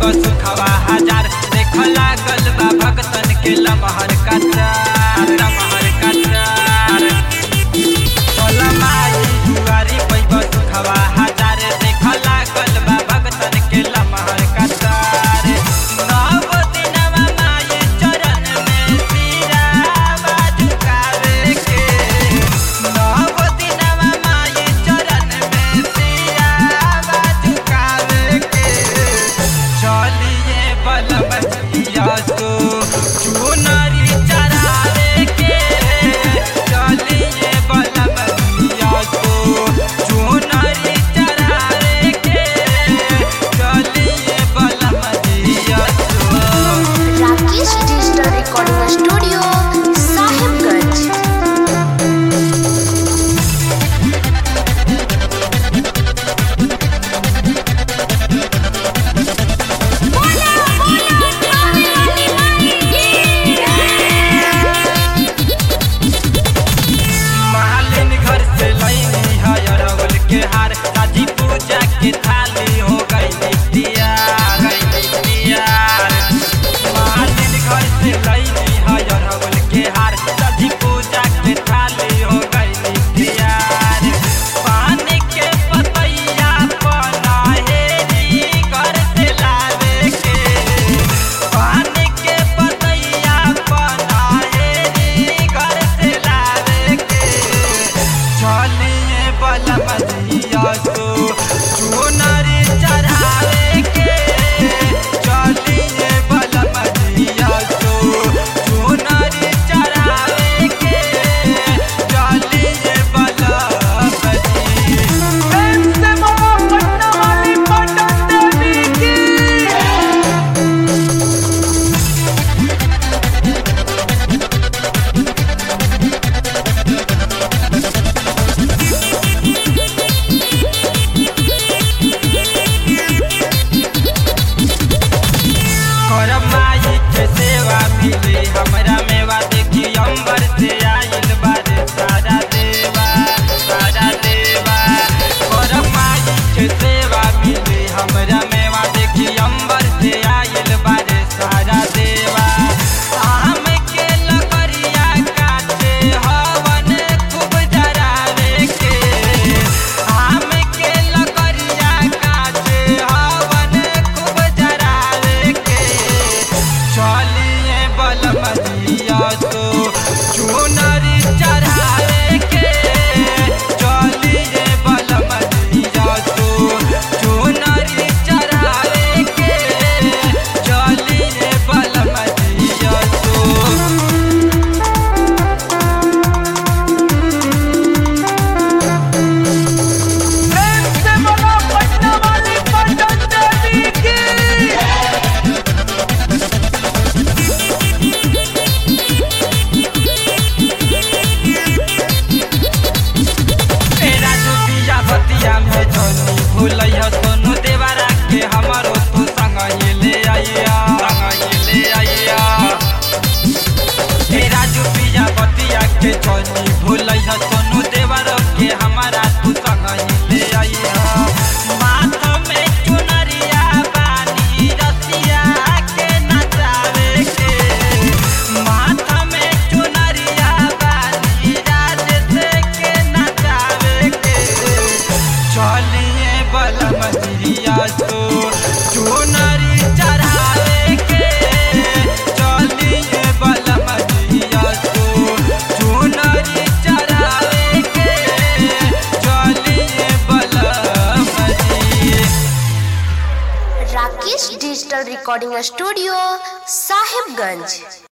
सुखवा हजार देख लागल बा भगतन के लमहर कतार लमहर कतार भोला माई दुआरी पैब सुखवा हजार देख लागल बा भगतन के लमहर कतार नव दिनवा माई चरण में सिरावा झुकावे के नव दिनवा माई चरण में सिरावा झुकावे के चलिए बलबतिया तो चुनरी चढ़ावे के चलिए बलबतिया तो चुनरी चढ़ावे के चलिए बलबतिया तो Rakesh digital recording studio Sahibganj मालिन घर से लैनी है अरवल के हार साजी पूजा के थाली हो गई तैयार गई तैयार मालिन घर से लैनी है अरवल के हार साजी पूजा के थाली हो गई तैयार पानी के पतैया पनाहेरी घर से लावे के पानी के पतैया पनाहेरी घर से लावे के चलिए बलबतिया तो चुनरी चढ़ावे के चलिए बलबतिया तो चुनरी चढ़ावे के चलिए बलबती करब माई के सेवा मिले हमरा मेवा देखी अंबर से आइल बारे सारा देवा सारा देवा करब माई के सेवा मिले हमरा मेवा देखी अंबर से आइल बारे सारा देवा आम के लकड़िया काटे हवन खूब जरावे के आम के लकड़िया काटे हवन खूब जरावे के चलिए बलमदिया तो चुनरी चढ़ावे के चलिए बलमदिया तो चुनरी चढ़ावे के चलिए बलमदिया तो तेरा डूबिया भतिया में जनी भूलैया सोनू देवरा के हमरो तू संग ये ले आइया संग ये ले आइया तेरा डूबिया भतिया के जनी भूलैया सोनू देवरा के हमारा तू संग ये ले आइया माथ में चुनरिया बानी रसिया के नचावे के माथ में चुनरिया बानी राजेश के नचावे के चलिए बलमदिया तो चुनरी चढ़ावे के चलिए बलमदिया तो चुनरी चढ़ावे के चलिए बलमदी Rakesh digital recording studio Sahibganj